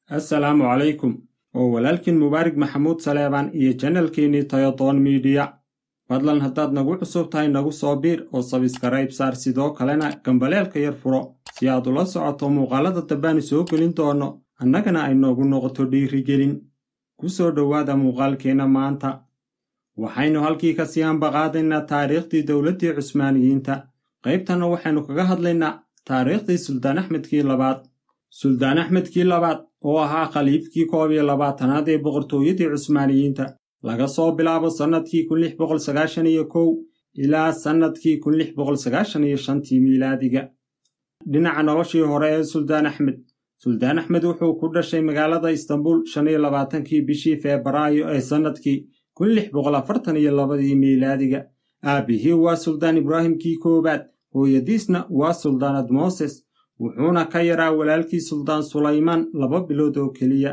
assalaamu calaykum oo walaalkiin mubaarig maxamuud saleebaan iyo janalkeenii tayodoon miidiya fadlan haddaad nagu cusub tahay nagu soo biir oo sabiskaraib saar sidoo kalena gambaleelka yar furo si aad ula socoto muuqaalada dambaanu soo gelin doono annagana ay noogu noqoto dhiirigelin ku soo dhowaada muuqaalkeenna maanta waxaynu halkii ka sii ambaqaadaynaa taariikhdii dowladdii cusmaaniyiinta qaybtanna waxaynu kaga hadlaynaa taariikhdii suldaan axmedkii labaad suldaan axmedkii labaad oo ahaa khaliifkii koob iyo labaatanaad ee boqortooyadii cusmaaniyiinta laga soo bilaabo sannadkii kun lix boqol sagaashan iyo kow ilaa sannadkii kun lix boqol sagaashan iyo shantii miilaadiga dhinaca noloshii hore ee suldaan axmed suldaan axmed wuxuu ku dhashay magaalada istanbul shan iyo labaatankii bishii febraayo ee sannadkii kun lix boqol afartan iyo labadii miilaadiga aabbihii waa suldaan ibraahimkii koowaad hooyadiisna waa suldaanad mooses wuxuuna ka yaraa walaalkii suldaan sulaymaan laba bilood oo keliya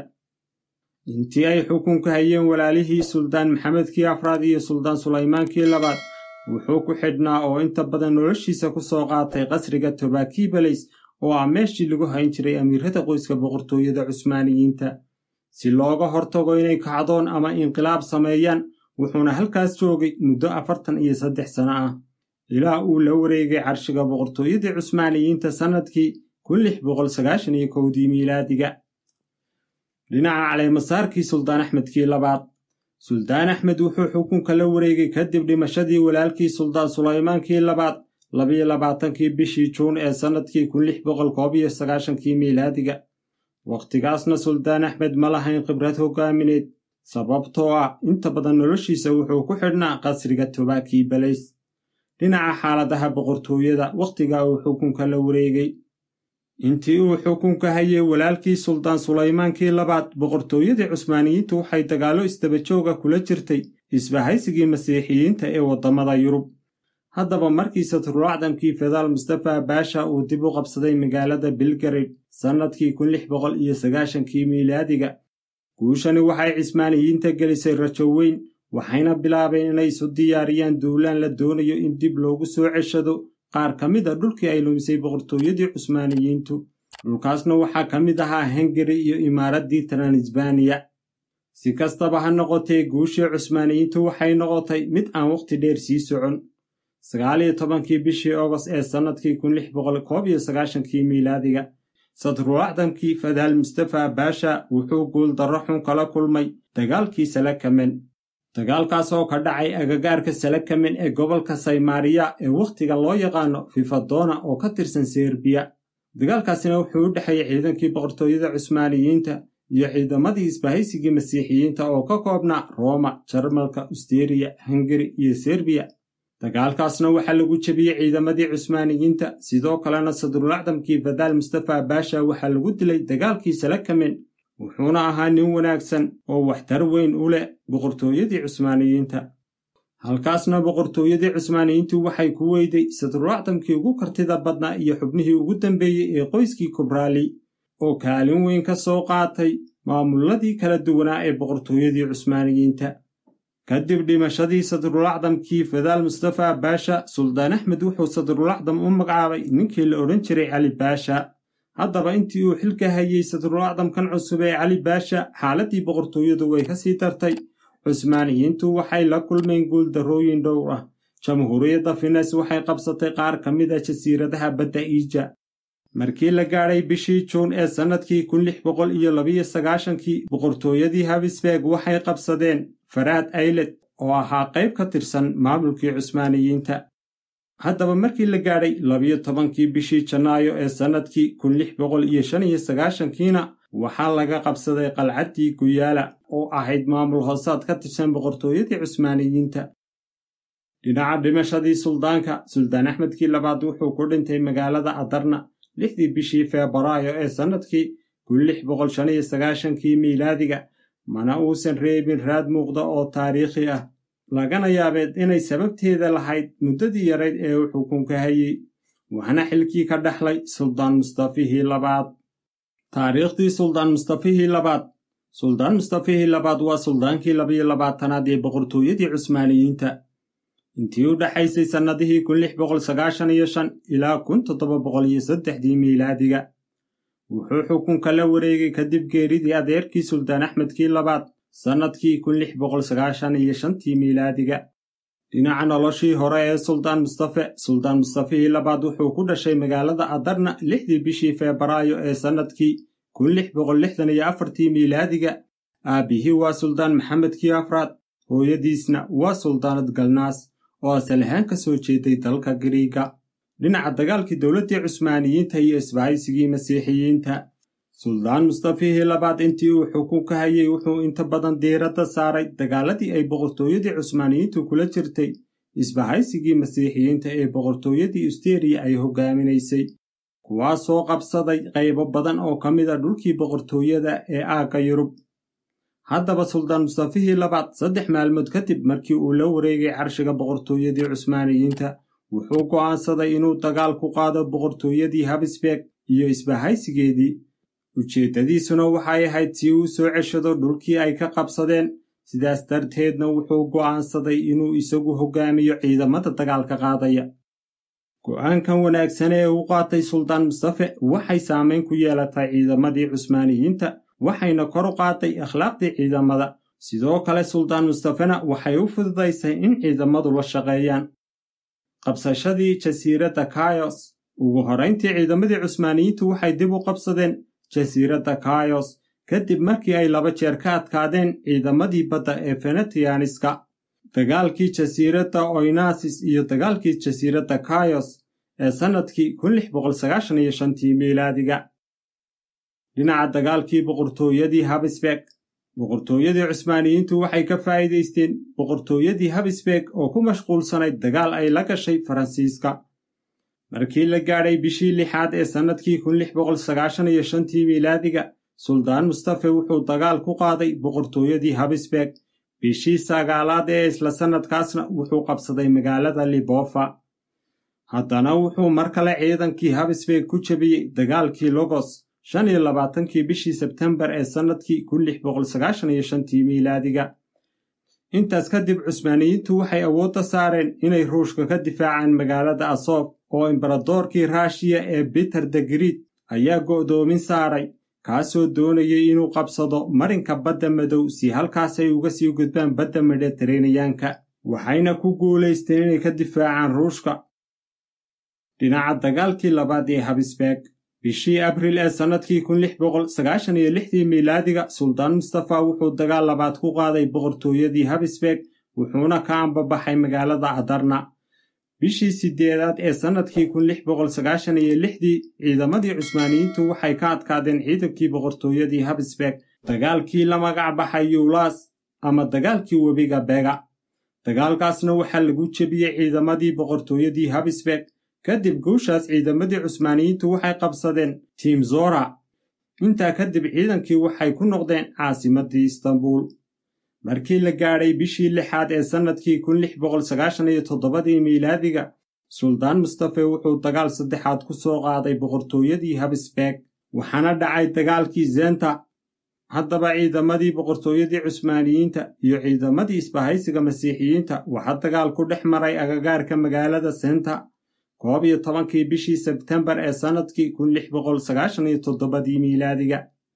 intii ay xukunka hayeen walaalihii suldaan maxamedkii afraad iyo suldaan sulaymaankii labaad wuxuu ku xidhnaa oo inta badan noloshiisa ku soo qaatay qasriga tobaakii balays oo ah meeshii lagu hayn jiray amiirada qoyska boqortooyada cusmaaniyiinta si looga hortago inay kacdoon ama inqilaab sameeyaan wuxuuna halkaas joogay muddo afartan iyo saddex sano ah ilaa uu la wareegay carshiga boqortooyadii cusmaaniyiinta sannadkii kun lix boqol sagaashan iyo kowdii miilaadiga dhinaca caleemasaarkii suldaan axmedkii labaad suldaan axmed wuxuu xukunka la wareegay kadib dhimashadii walaalkii suldaan sulaymaankii labaad labiyo labaatankii bishii juun ee sannadkii kun lix boqol koob iyo sagaashankii miilaadiga wakhtigaasna suldaan axmed ma lahayn khibrad hoggaamineed sababtoo ah inta badan noloshiisa wuxuu ku xidhnaa qasriga tobaakii balays dhinaca xaaladaha boqortooyada wakhtiga uu xukunka la wareegay intii uu xukunka hayay walaalkii suldaan sulaymaankii labaad boqortooyadii cusmaaniyiintu waxay dagaallo isdabajooga kula jirtay isbahaysigii masiixiyiinta ee waddamada yurub haddaba markii satrulacdamkii fedaal mustafa baasha uu dib u qabsaday magaalada bilgarid sannadkii kun lix boqol iyo sagaashankii miilaadiga guushani waxay cismaaniyiinta gelisay rajo weyn waxayna bilaabeen inay isu diyaariyaan duulaan la doonayo in dib loogu soo ceshado qaar ka mid a dhulkii ay lumisay boqortooyadii cusmaaniyiintu dhulkaasna waxaa ka mid ahaa hengari iyo imaaraddii transbaniya si kastaba ha noqotee guushii cusmaaniyiintu waxay noqotay mid aan wakhti dheer sii socon sagaaliyo tobankii bishii ogost ee sannadkii kun lix boqol koob iyo sagaashankii miilaadiga sadrulacdamkii fadaal mustafa baasha wuxuu guuldarro xun kala kulmay dagaalkii salakamen dagaalkaas oo ka dhacay agagaarka salakamen ee gobolka saymaariya ee wakhtiga loo yaqaano fifadona oo ka tirsan serbiya dagaalkaasina wuxuu u dhexeeyey ciidankii boqortooyada cusmaaniyiinta iyo ciidamadii isbahaysigii masiixiyiinta oo ka koobnaa rooma jarmalka usteriya hungari iyo serbiya dagaalkaasna waxaa lagu jebiyey ciidamadii cusmaaniyiinta sidoo kalena sadrulacdamkii fadaal mustafa baasha waxaa lagu dilay dagaalkii salakamen wuxuuna ahaa nin wanaagsan oo waxtar weyn u leh boqortooyadii cusmaaniyiinta halkaasna boqortooyadii cusmaaniyiintu waxay ku weyday sadrulacdamkii ugu kartida badnaa iyo xubnihii ugu dambeeyey ee qoyskii kubraali oo kaalin weyn ka soo qaatay maamuladii kala duwanaa ee boqortooyadii cusmaaniyiinta kadib dhimashadii sadrulacdamkii fadaal mustafa baasha suldaan axmed wuxuu sadrulacdam u magacaabay ninkii la odhan jiray cali baasha haddaba intii uu xilka hayey sadrulacdamkan cusub ee cali baasha xaaladdii boqortooyadu way ka sii dartay cusmaaniyiintu waxay la kulmeen guuldarrooyin dhowr ah jamhuuriyadda fines waxay qabsatay qaar ka mid a jasiiradaha badda iija markii la gaadhay bishii juun ee sannadkii kun lix boqol iyo labiyo sagaashankii boqortooyadii habisbeeg waxay qabsadeen faraad ayled oo ahaa qayb ka tirsan maamulkii cusmaaniyiinta haddaba markii la gaadhay labiyo tobankii bishii janaayo ee sannadkii kun lix boqol iyo shan iyo sagaashankiina waxaa laga qabsaday qalcaddii guyaala oo ahayd maamul hoosaad ka tirsan boqortooyadii cusmaaniyiinta dhinaca dhimashadii suldaanka suldaan axmedkii labaad wuxuu ku dhintay magaalada adarna lixdii bishii febraayo ee sannadkii kun lix boqol shan iyo sagaashankii miilaadiga mana uusan reebin raad muuqda oo taariikhi ah lagana yaabeed inay sababteeda lahayd muddadii yarayd ee uu xukunka hayey waxna xilkii ka dhexlay suldaan mustafihii labaad taariikhdii suldaan mustafihii labaad suldaan mustafihii labaad waa suldaankii labiyo labaatanaad ee boqortooyadii cusmaaniyiinta intii u dhexaysay sannadihii kun lix boqol sagaashan iyo shan ilaa kun toddoba boqol iyo saddexdii miilaadiga wuxuu xukunka la wareegay kadib geeridii adeerkii suldaan axmedkii labaad sannadkii kun lix boqol sagaashan iyo shantii miilaadiga dhinaca noloshii hore ee suldaan mustafe suldaan mustafihii labaad wuxuu ku dhashay magaalada adarna lixdii bishii febraayo ee sannadkii kun lix boqol lixdan iyo afartii miilaadiga aabbihii waa suldaan maxamedkii afraad hooyadiisna waa suldaanad galnaas oo asal ahaan ka soo jeeday dalka giriiga dhinaca dagaalkii dowladdii cusmaaniyiinta iyo isbahaysigii masiixiyiinta suldaan mustafihii labaad intii uu xukunka hayay wuxuu inta badan diiradda saaray dagaaladii ay boqortooyadii cusmaaniyiintu kula jirtay isbahaysigii masiixiyiinta ee boqortooyadii usteriya ay hogaaminaysay kuwaasoo qabsaday qaybo badan oo ka mid a dhulkii boqortooyada ee aagga yurub haddaba suldaan mustafihii labaad saddex maalmood kadib markii uu la wareegay carshiga boqortooyadii cusmaaniyiinta wuxuu go'aansaday inuu dagaal ku qaado boqortooyadii habsbeeg iyo isbahaysigeedii ujeeddadiisuna waxay ahayd si uu soo ceshado dhulkii ay ka qabsadeen sidaas darteedna wuxuu go'aansaday inuu isagu hoggaamiyo ciidamada dagaalka qaadaya go'aankan wanaagsan ee uu qaatay suldaan mustafe waxay saamayn ku yeelatay ciidamadii cusmaaniyiinta waxayna kor u qaaday akhlaaqdii ciidamada sidoo kale suldaan mustafena waxay u fududaysay in ciidamadu la shaqeeyaan qabsashadii jasiiradda kayos ugu horrayntii ciidamadii cusmaaniyiintu waxay dib u qabsadeen jasiiradda kayos kadib markii ay laba jeer ka adkaadeen ciidamadii badda ee fenetianiska dagaalkii jasiiradda oynasis iyo dagaalkii jasiiradda kayos ee sannadkii kun lix boqol sagaashan iyo shantii miilaadiga dhinaca dagaalkii boqortooyadii habsbeeg boqortooyadii cusmaaniyiintu waxay ka faa'iidaysteen boqortooyadii habsbeeg oo ku mashquulsanayd dagaal ay la gashay faransiiska markii la gaadhay bishii lixaad ee sannadkii kun lix boqol sagaashan iyo shantii miilaadiga suldaan mustafe wuxuu dagaal ku qaaday boqortooyadii habsbeeg bishii sagaalaad ee isla sannadkaasna wuxuu qabsaday magaalada libofa haddana wuxuu mar kale ciidankii habsbeeg ku jebiyey dagaalkii logos shan iyo labaatankii bishii sebtembar ee sannadkii kun lix boqol sagaashan iyo shantii miilaadiga intaas kadib cusmaaniyiintu waxay awoodda saareen inay ruushka ka difaacaan magaalada asof oo imbaradoorkii raashiya ee biter de grid ayaa go'doomin saaray kaasoo doonayay inuu qabsado marinka badda madow si halkaas ay uga sii gudbaan badda mediteraneyanka waxayna ku guulaysteen inay ka difaacaan ruushka dhinaca dagaalkii labaad ee habsbeeg bishii abriil ee sannadkii kun lix boqol sagaashan iyo lixdii miilaadiga suldaan mustafa wuxuu dagaal labaad ku qaaday boqortooyadii habsbeeg wuxuuna ka ambabaxay magaalada adarna bishii siddeedaad ee sannadkii kun lix boqol sagaashan iyo lixdii ciidamadii cusmaaniyiintu waxay ka adkaadeen ciidankii boqortooyadii habsbeeg dagaalkii la magac baxay yuulas ama dagaalkii webiga bega dagaalkaasna waxaa lagu jebiyey ciidamadii boqortooyadii habsbeeg kadib guushaas ciidamadii cusmaaniyiintu waxay qabsadeen tiimzora intaa kadib ciidankii waxay ku noqdeen caasimaddii istanbuul markii la gaadhay bishii lixaad ee sannadkii kun lix boqol sagaashan iyo toddobadii miilaadiga suldaan mustafe wuxuu dagaal saddexaad ku soo qaaday boqortooyadii habsbeeg waxaana dhacay dagaalkii zenta haddaba ciidamadii boqortooyadii cusmaaniyiinta iyo ciidamadii isbahaysiga masiixiyiinta waxaa dagaal ku dhex maray agagaarka magaalada senta koob iyo tobankii bishii sebtembar ee sannadkii kun lix boqol sagaashan iyo toddobadii miilaadiga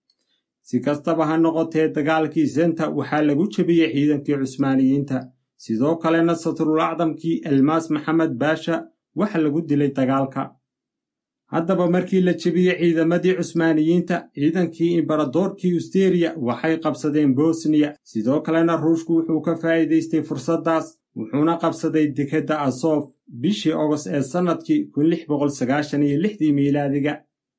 si kastaba ha noqotee dagaalkii senta waxaa lagu jebiyey ciidankii cusmaaniyiinta sidoo kalena satrul acdamkii elmaas maxamed baasha waxa lagu dilay dagaalka haddaba markii la jebiyey ciidamadii cusmaaniyiinta ciidankii imbaradoorkii usteriya waxay qabsadeen bosniya sidoo kalena ruushku wuxuu ka faa'iidaystay fursaddaas wuxuuna qabsaday dekedda asof bishii ogost ee sannadkii kun lix boqol sagaashan iyo lixdii miilaadiga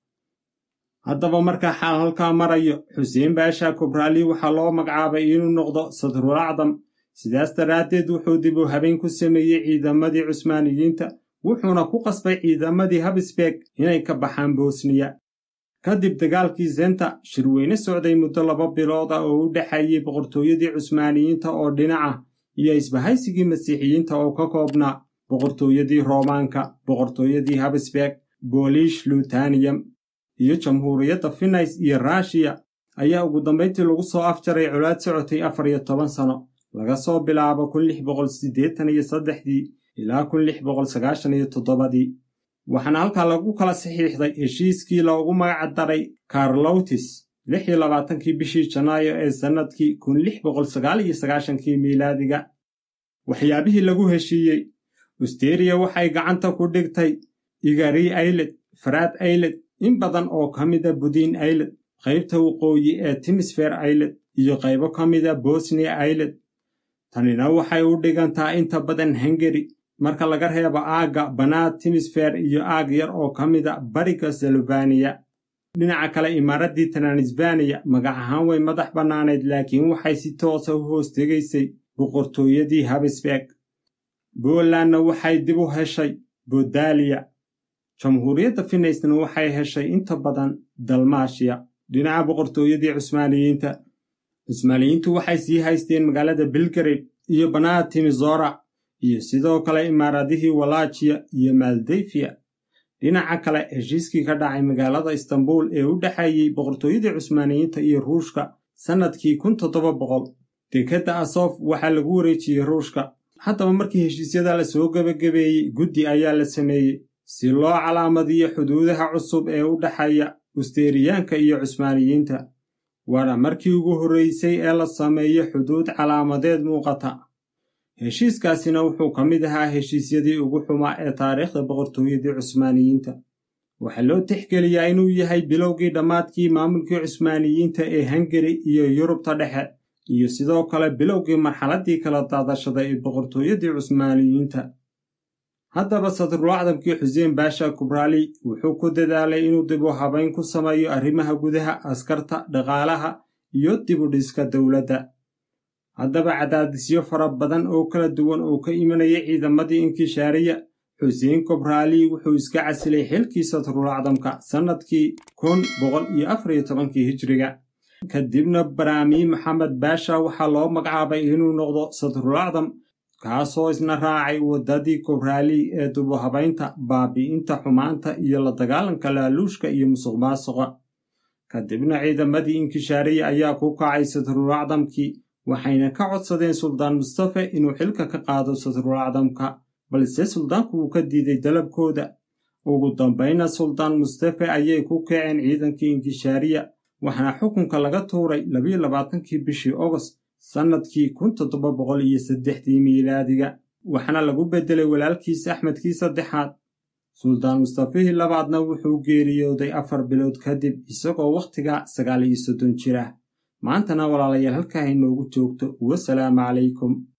haddaba markaa xaal halkaa marayo xuseen baasha kubraali waxaa loo magacaabay inuu noqdo sadrul acdam sidaas daraaddeed wuxuu dib u habeen ku sameeyey ciidamadii cusmaaniyiinta wuxuuna ku qasbay ciidamadii habsbeeg inay ka baxaan bosniya kadib dagaalkii zenta shirweyne socday muddo laba bilood ah oo u dhexeeyey boqortooyadii cusmaaniyiinta oo dhinaca iyo isbahaysigii masiixiyiinta oo ka koobnaa boqortooyadii roomaanka boqortooyadii habsbeeg booliish lutaniyam iyo jamhuuriyadda finays iyo rashiya ayaa ugu dambayntii lagu soo afjaray colaad socotay afar iyo toban sano laga soo bilaabo kun lix boqol siddeetan iyo saddexdii ilaa kun lix boqol sagaashan iyo toddobadii waxaana halkaa lagu kala saxiixday heshiiskii loogu magac daray karlowtis lix iyo labaatankii bishii janaayo ee sannadkii kun lix boqol sagaal iyo sagaashankii miilaadiga waxyaabihii lagu heshiiyey usteriya waxay gacanta ku dhigtay igari ayled faraad ayled in badan oo ka mida budiin ayled qaybta waqooyi ee timisfer ayled iyo qaybo ka mida bosniya ayled tanina waxay u dhigantaa inta badan hungari marka laga reebo aagga banaad timisfer iyo aag yar oo ka mida bariga selvaniya dhinaca kale imaaraddii transbaniya magac ahaan way madax bannaanayd laakiin waxay si toosa u hoos tegaysay boqortooyadii habsberg bolandna waxay dib u heshay bodaliya jamhuuriyadda finaysna waxay heshay inta badan dalmaashiya dhinaca boqortooyadii cusmaaniyiinta cusmaaniyiintu waxay sii haysteen magaalada belgrade iyo banaad timizora iyo sidoo kale imaaradihii walaajiya iyo maldefiya dhinaca kale heshiiskii ka dhacay magaalada istanbul ee u dhexeeyey boqortooyadii cusmaaniyiinta iyo ruushka sannadkii kun toddoba boqol dekedda asof waxaa lagu wareejiyey ruushka haddaba markii heshiisyada la soo gebagabeeyey guddi ayaa la sameeyey si loo calaamadiyo xuduudaha cusub ee u dhexeeya usteriyaanka iyo cusmaaniyiinta waana markii ugu horraysay ee la sameeyo xuduud calaamadeed muuqata heshiiskaasina wuxuu ka mid ahaa heshiisyadii ugu xumaa ee taariikhda boqortooyadii cusmaaniyiinta waxaa loo tixgeliyaa inuu yahay bilowgii dhammaadkii maamulkii cusmaaniyiinta ee hungari iyo yurubta dhexe iyo sidoo kale bilowgii marxaladdii kala daadashada ee boqortooyadii cusmaaniyiinta haddaba sadrulacdamkii xuseen baasha kubraali wuxuu ku dadaalay inuu dib u habayn ku sameeyo arrimaha gudaha askarta dhaqaalaha iyo dib u dhiska dowladda haddaba cadaadisyo fara badan oo kala duwan oo ka imanaya ciidamadii inkishaariya xuseen kubraali wuxuu iska casilay xilkii sadrulacdamka sannadkii kun boqol iyo afar iyo tobankii hijriga kadibna baraami maxamed baasha waxaa loo magacaabay inuu noqdo sadrulacdam kaasoo isna raacay waddadii kubraali ee dubuhabaynta baabi'inta xumaanta iyo la dagaalanka laaluushka iyo musuq maasuqa kadibna ciidamadii inkishaariya ayaa ku kacay sadrulacdamkii waxayna ka codsadeen suldaan mustafe inuu xilka ka qaado sadrulacdamka balse suldaanku wuu ka diiday dalabkooda ugu dambayna suldaan mustafe ayay ku kaceen ciidankii inkishaariya waxaana xukunka laga tuuray labiyo labaatankii bishii ogost sannadkii kun toddoba boqol iyo saddexdii miilaadiga waxaana lagu beddelay walaalkiis axmedkii saddexaad suldaan mustafihii labaadna wuxuu geeriyooday afar bilood kadib isagoo wakhtiga sagaal iyo soddon jir ah maantana walaalayaal halkaa inoogu joogto wasalaamu calaykum